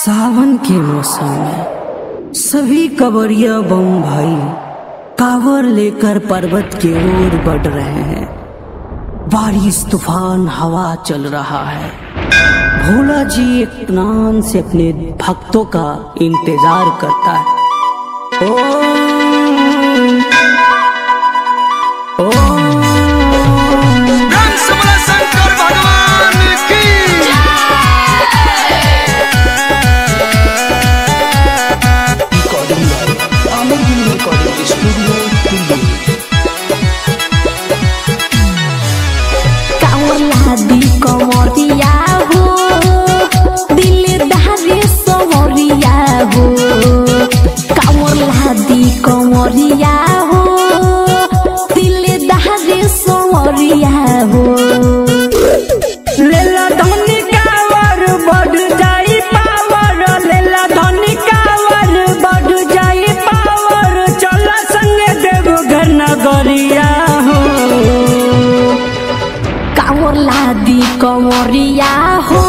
सावन के मौसम में सभी कवरिया बम भाई कावर लेकर पर्वत की ओर बढ़ रहे हैं बारिश तूफान हवा चल रहा है भोला जी इत्मीनान से अपने भक्तों का इंतजार करता है ओम ओम रंग सबला शंकर भगवान की कावलादी कमरिया हो दिलदारी समरिया हो कावलादी कमरिया हो दिलदारी समरिया हो लेला धनी कावर बढ़ जाई पावर लेला धनी कावर बढ़ जाई पावर चला संगे देवघर नगरिया हो कावलादी कमरिया हो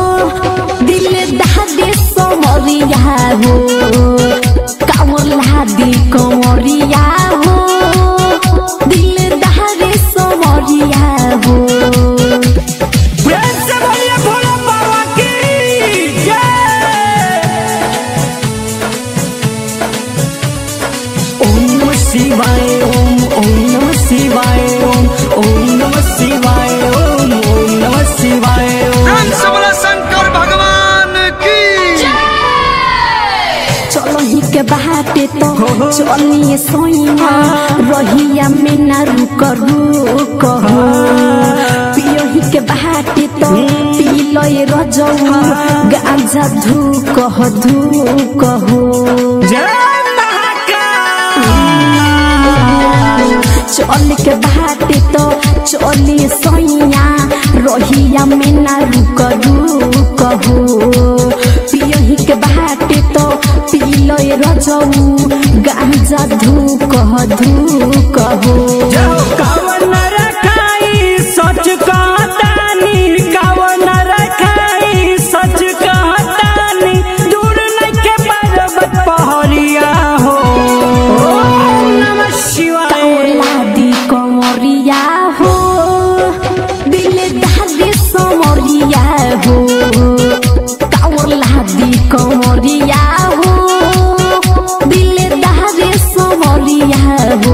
दिलदारी समरिया हो कावलादी कमरिया हो दिलदारी समरिया हो प्रेम से बोलिए भोला बाबा की जय ओम नमः शिवाय ओम ओम नमः शिवाय ओम ओम नमः शिवाय ओम ओम नमः शिवाय ओम रंग सबला शंकर भगवान की चलही के बाटे तो चलिए सोइया रहिया में ना रुक रुक हो पियही के बाटे तो पी लय रजऊ गांजा धूक हो धूक हो जय महाकाल चल के बाटे तो चली सोइया रहिया में ना रुक रुक हो पियही के बाटे तो पी लय रजऊ गांजा धूक हो धूक हो कावन रखाई सच कहतानी कावन रखाई सच कहतानी दूर नइखे पर्वत पहरिया हो ओम नमः शिवाय लादी कमरिया हो दिल दादी समरिया हो कावर लादी कमरिया हो दिल दादी समरिया हो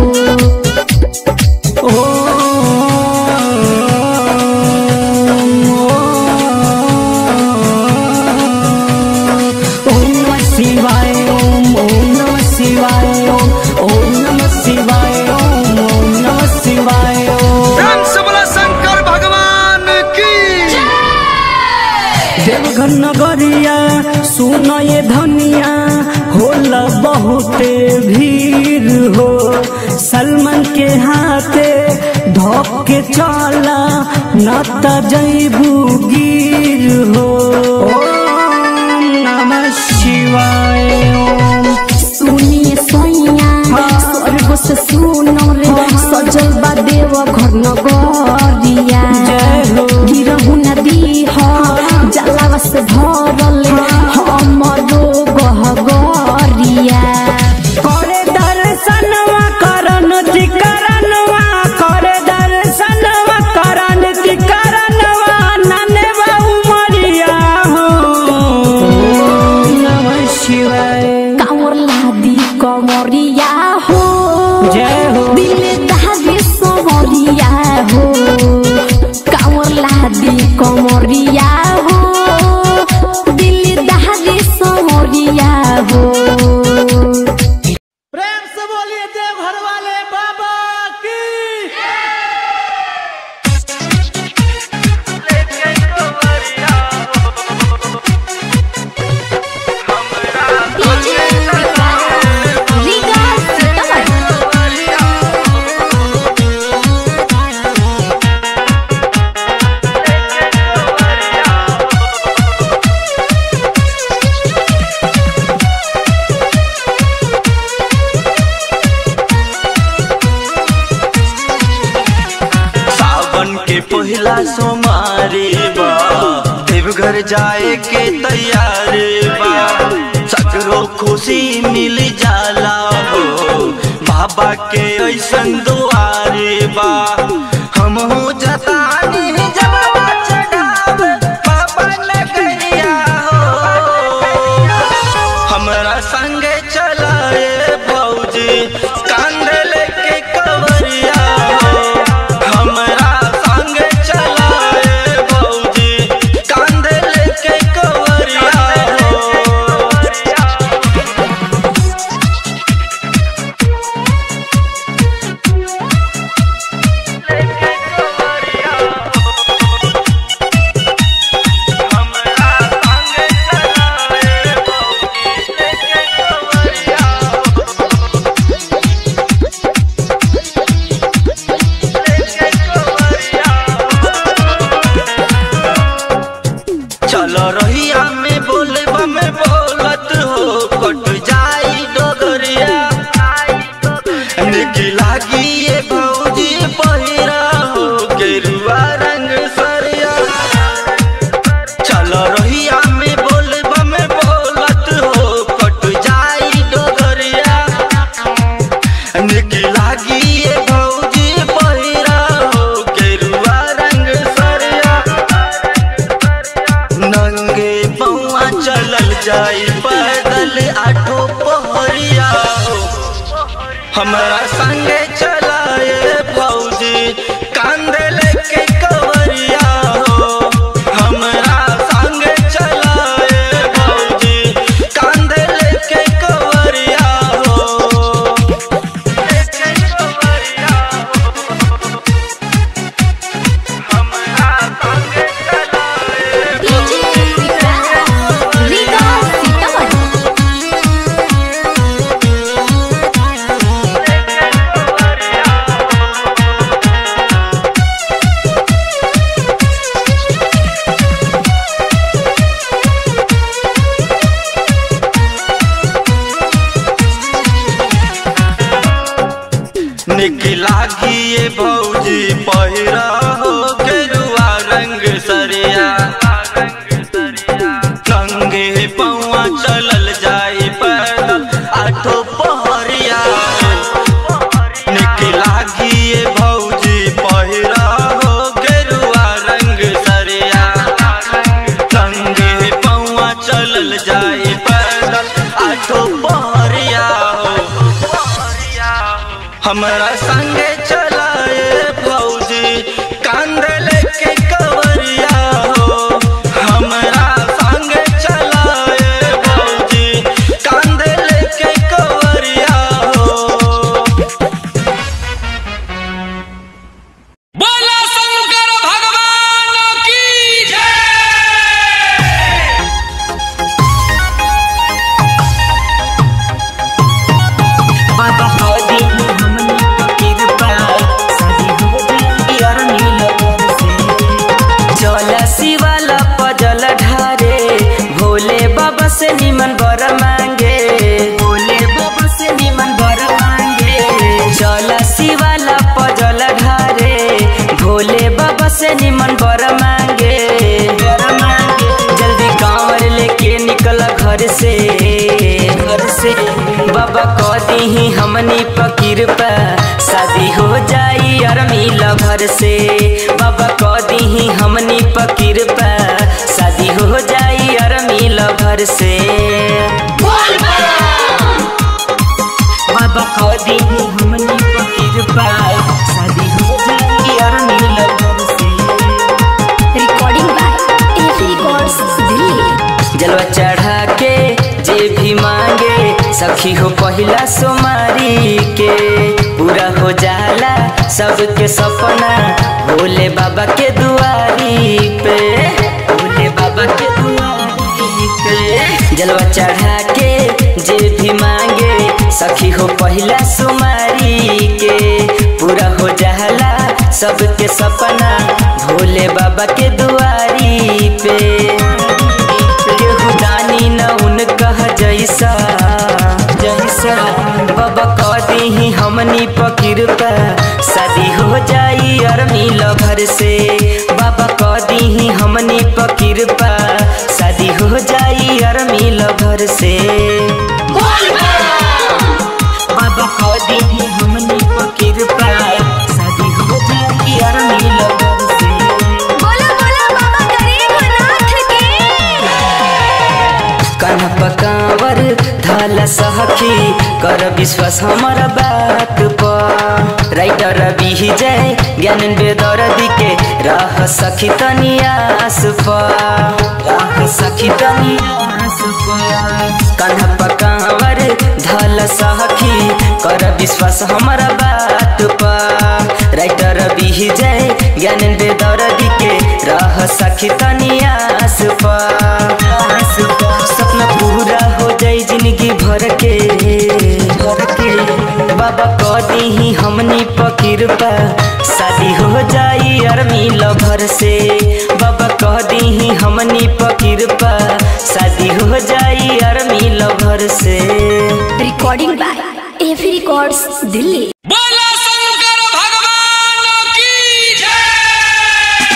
ओम नमः शिवाय ओम ओम नमः शिवाय ओम ओम नमः शिवाय ओम ओम नमः शिवाय ओम रंग सबला शंकर भगवान की देवघर नगरिया सुन ये धनिया होला बहुते भीड़ हो सलमान के हाथे धोप के चला न त जैबू गिर हो ओम नमः शिवाय ओम सुनिए सोइया स्वर्ग से सुनो रे सजल बा देव घर नगरिया जय हो। गिरहु नदी ह जलावा से भरल हमरो गहगरिया करे दर्शनवा करन जिकरनवा करे दर्शनवा करन जिकरनवा नने बाबू मरिया हो ओम नमः शिवाय कांवर लादी कमरिया हो जय हो दिल दादी समरिया हो घर जाए के तैयार बा सगरो खुशी मिल जाला हो बाबा के ऐसन दुआरे बा हम हो जतानी जलवा चढ़ाव बाबा नगरिया हो हमरा संगे चलाए भौजी कांधे लेके कवरिया हो हमरा संगे चलाए भौजी कांधे लेके कवरिया हो चलो रहिया में बोले में बोलत हो कट जाई डोगरिया निकी लागी ये भौजी पहिरा हो गेरुआ रंग सरिया चलो रहिया में बोले में बोलत हो कट जाई डोगरिया निकी लागी ये भौजी पहिरा हो गेरुआ रंग सरिया नंगे पौआ चलल जाई पैदल आठो पहरिया हो हमरा संगे चलाए भौजी कांधे लेके कवरिया हो हमरा संगे चलाए भौजी कांधे लेके कवरिया हो लेके कवरिया हो हमरा संगे चलाए डीजे विकास लीगा सीतामढ़ी निकला ये भौजी पहिरा हो गेरुआ रंग सरिया नंगे पौआ चलल जाई पैदल आठो पहरिया निकला ये भौजी पहिरा हो गेरुआ रंग सरिया नंगे पौआ चलल जाई पैदल आठो पहरिया हो हमरा संगे चलाए भौजी कांधे लेके कवरिया हो हमरा संगे चलाए भौजी कांधे लेके कवरिया हो बोला शंकर भगवान की जय चला शिवाला पजल ढारे भोले बाबा से निमन बर मांगे भोले बाबा से निमन बर मांगे चला शिवाला पजल ढारे भोले बाबा से निमन बर मांगे बर मांगे जल्दी कांवर लेके निकल घर से घर से बाबा कह दी हमनी पकीर पे शादी हो जाई और मिला घर से बाबा कह दी हमनी पकीर पे शादी हो जाई और मिला घर से बाबा कह दी हमनी पकीर पे शादी हो जाई और मिला घर से रिकॉर्डिंग बाय एफी रिकॉर्ड्स दिल्ली जलवा चढ़ा के जे भी मांगे सखी हो पहिला सोमारी के पूरा हो जाला सबके सपना भोले बाबा के दुआरी पे भोले बाबा के दुआरी पे जलवा चढ़ा के जे भी मांगे सखी हो पहिला सोमारी के पूरा हो जाला सबके सपना भोले बाबा के दुआरी पे केहू दानी न उनकह जैसा जैसा बाबा कह दी हमनी पकीर पे शादी हो जाई और मिल घर से बाबा कह दी हमनी पकीर पे सखी कर विश्वास हमारा बात पर राइटर विजय ज्ञान बेदर्दी के रह सखी तनियास पर रह सखी तनियास पर कान्हा पकावर धल सखी कर विश्वास हमारा बात पर राइटर विजय ज्ञान बेदर्दी के रह सखी तनियास पर सपना पूरा हो जाई जिंदगी भर के भर के बाबा कदी ही हमनी पकीर पा शादी हो जाई अरमी लभर से बाबा कदी ही हमनी पकीर पा शादी हो जाई अरमी लभर से रिकॉर्डिंग बाय एफी रिकॉर्ड्स दिल्ली बोला शंकर भगवान की जय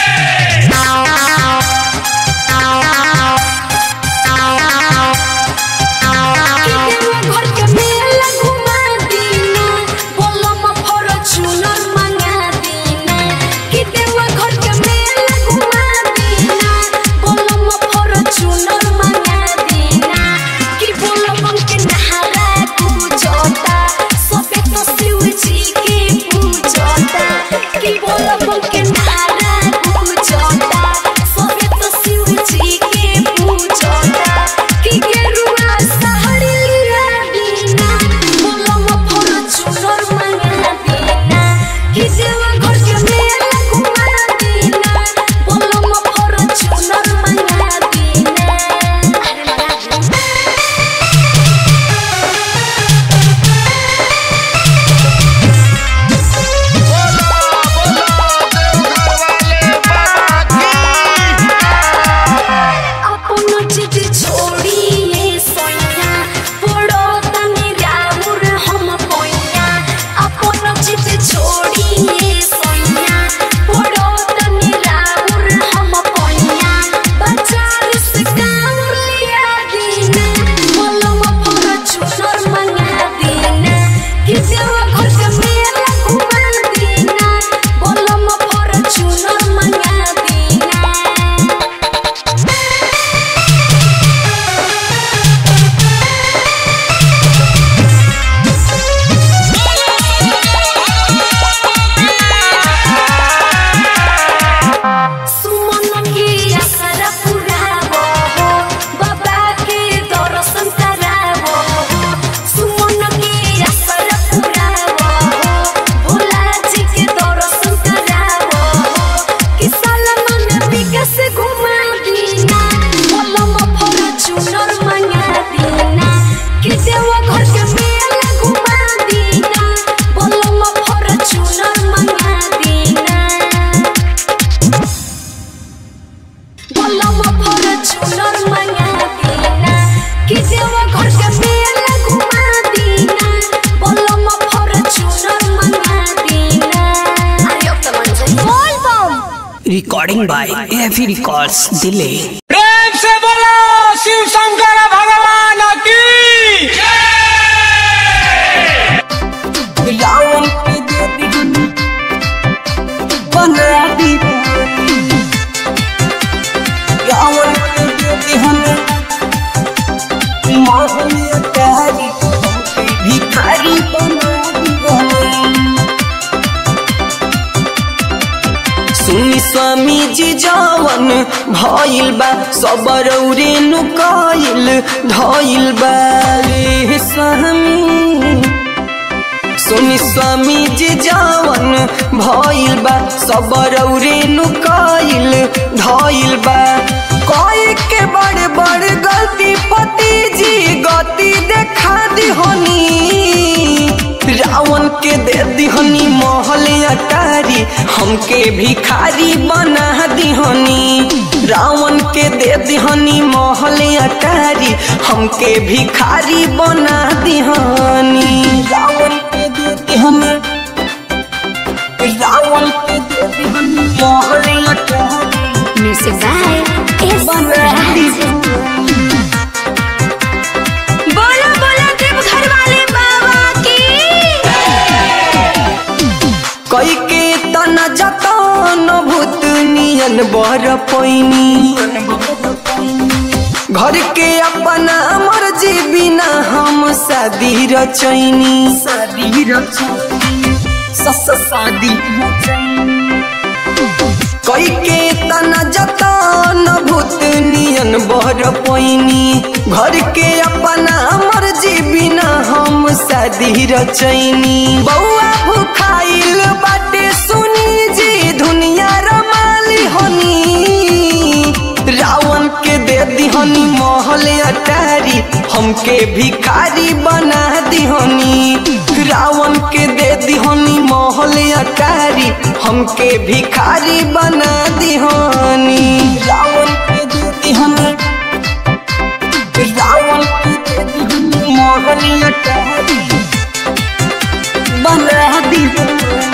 घर के मेला घुमा दीना बोलम फॉर्च्यूनर मंगा दीना कि देवा घर के मेला घुमा दीना बोलम फॉर्च्यूनर मंगा दीना कि बोलम के नहारा पूजता सबे तो शिव जी के पूजता कि बोलम के नहारा पूजता सबे तो शिव जी के पूजता कि गेरुआ सहरी लिया दीना बोलम फॉर्च्यूनर मंगा दीना कि देवा घर के मेला घुमा दीना बोलम फॉर्च्यूनर मंगा दीना अपन जिद छोड़िए सोया पड़ो तनी रामुर हम पोया अपन जिद छोड़िए सोया पड़ो तनी रामुर हम पोया बाजार से कामुर लिया दीना बोलम फॉर्च्यूनर मंगा दीना कि देवा घर के मेला घुमा दीना बोलम फॉर्च्यूनर मंगा दीना सुमन के आसरा पुरावो हो बाबा के दर्शन करावो हो सुमन के आसरा पुरावो हो भोला जी के दर्शन करावो हो कि साला मन विकास घुमा दीना बोलम फॉर्च्यूनर मंगा दीना कि देवा घर के मेला घुमा दीना बोलम फॉर्च्यूनर मंगा दीना बोलम फॉर्च्यूनर मंगा दीना कि देवा घर के मेला घुमा दीना बोलम फॉर्च्यूनर मंगा दीना अरे अब तो मन से बोल बम रिकॉर्डिंग बाय एफी रिकॉर्ड्स दिल्ली प्रेम से बोला शिव शंकर भगवान की रावण के देवी बना दी रावण के देवी हमें मोहनिया कारी भिखारी बना दी सुनी स्वामी जी जवन भइल बा सबरौरे नु कइल धइल बा रे स्वामी सुनी स्वामी जी जवन भइल बा सबरौरे नु कइल धइल बा कई के बड़ बड़ गलती पति जी गति देखा दिहनी रावण के दे दिहनी महल अटारी हमके भिखारी बना दिहनी रावण के दे दिहनी महल अटारी हमके भिखारी बना दिहनी रावण के दे दिहनी रावण के दे दिहनी महल अटारी म्यूजिक बाय एस बोलो बोलो देव घर वाले बाबा की कई के तना जतन भूत नियन बर पैनी घर के अपना मर्जी मर्जी बिना हम शादी रचैनी शादी रचैनी शादी कई के तना जतन भूत नियन बर पैनी घर के अपना मर्जी बिना हम शादी रचैनी बउआ भूखाइल बाटे सुनी जी दुनिया रमाली हनी रावण के दे दिहनी महल अटारी हमके भिखारी बना दिहनी रावण के दे दिहनी महल अटारी हमके भिखारी बना दिहनी रावण के दे दिहनी रावण के दे दिहनी महल अटारी बना दिहनी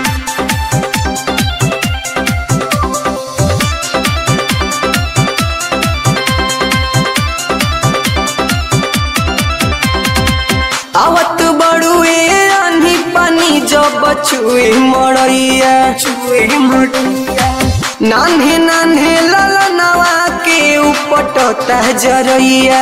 आवत बड़ुए आन्ही पानी जब छुए मड़ैया छुए मड़ैया नान्हे नान्हे ललनवा के उपटता जरैया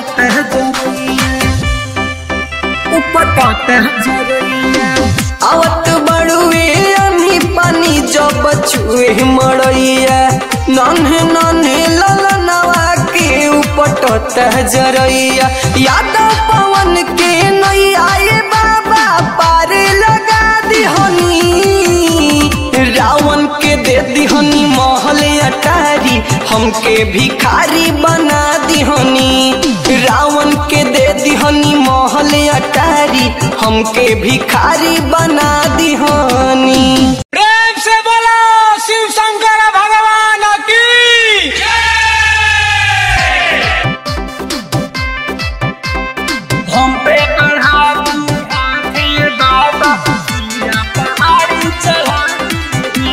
उपटता जरैया आवत बड़ुए आन्ही पानी जब छुए मड़ैया नान्हे नान्हे ललनवा के उपटता जरैया यादव पवन के नई आए बाबा पार लगा दिहनी रावण के दे दिहनी महल अटारी हमके भिखारी बना दिहनी रावण के दे दिहनी महल अटारी हमके भिखारी बना दिहनी प्रेम से बोलो शिव शंकर भगवान की हम पे बढ़ा दी आंखें बाबा या पहाड़ी चढ़ा दी।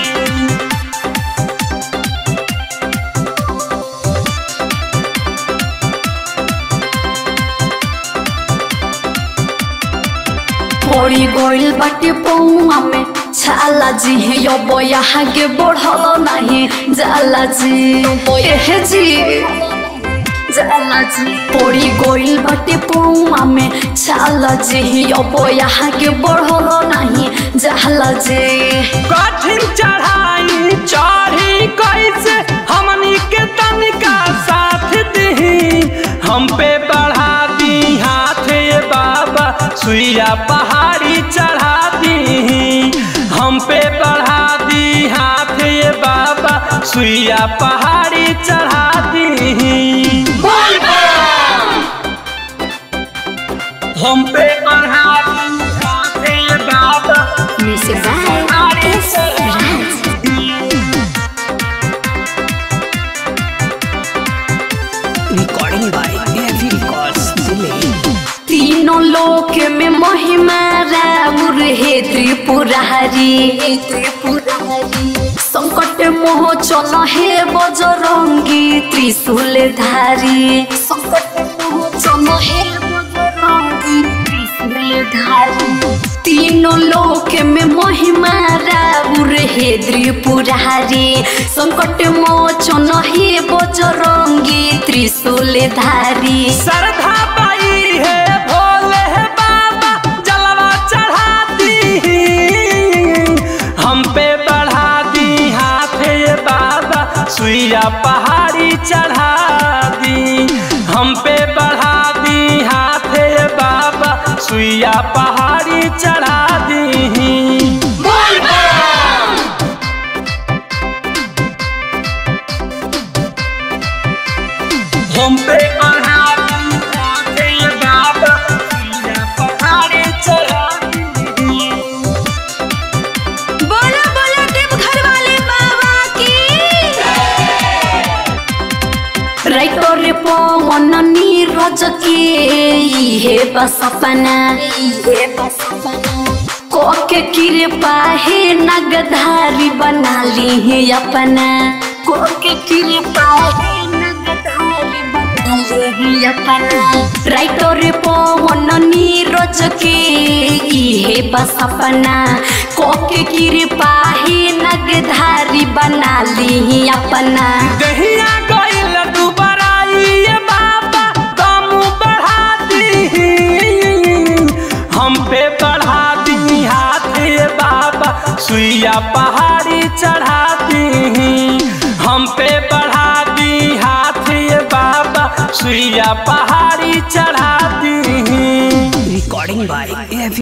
पड़ी गइल बाटे पौआ में छाला जी है यो बोया आगे बढ़ल नहीं जाला जी एह जी जाला जी पड़ी गइल बाटे पौआ में छाला जी है यो बोया आगे बढ़ल नहीं जाला जी कठिन चढ़ाई चढ़ी कैसे हमनी के तनिका साथ दी हम पे बढ़ा दी हाथ ये बाबा सुइया पहाड़ी चढ़ा दी हम पे बढ़ा दी हाथ ये बाबा सुइया पहाड़ी चढ़ा दी हम पे बढ़ा दी हाथ ये बाबा music by S Raj recording by AV records Delhi तीनों लोक में महिमा राउर हे त्रिपुरारी संकट मोह चल हे बजरंगी त्रिशूल धारी संकट मोह चल हे बजरंगी त्रिशूल धारी तीनों लोक में महिमा राउर हे त्रिपुरारी संकट मोचन हे बजरंगी त्रिशूल धारी श्रद्धा पाई है भोले है बाबा जलवा चढ़ाती हम पे बढ़ा दी हाथ ये बाबा सुइया पहाड़ी चढ़ा दी हम पे बढ़ा दी हाथ ये बाबा सुइया पहाड़ी चढ़ा दी हम पे बढ़ा दी हाथ ये बाबा सुइया पहाड़ी चढ़ा दी बोलो बोलो देव घर वाले बाबा की राइटर रे पवन नीरज के इहे बस अपना इहे बस अपना कोके कृपा हे नगधारी बना ली है अपना कोके कृपा हे नगधारी बना ली है अपना राइटर रे पवन नीरज के इहे बस अपना कोके कृपा हे नगधारी बना ली अपना दहिया गइल दुबराई ये बाबा दम बढ़ा सुइया पहाड़ी चढ़ा दी हम पे बढ़ा दी हाथ ये बाबा सुइया पहाड़ी चढ़ा दी रिकॉर्डिंग बाय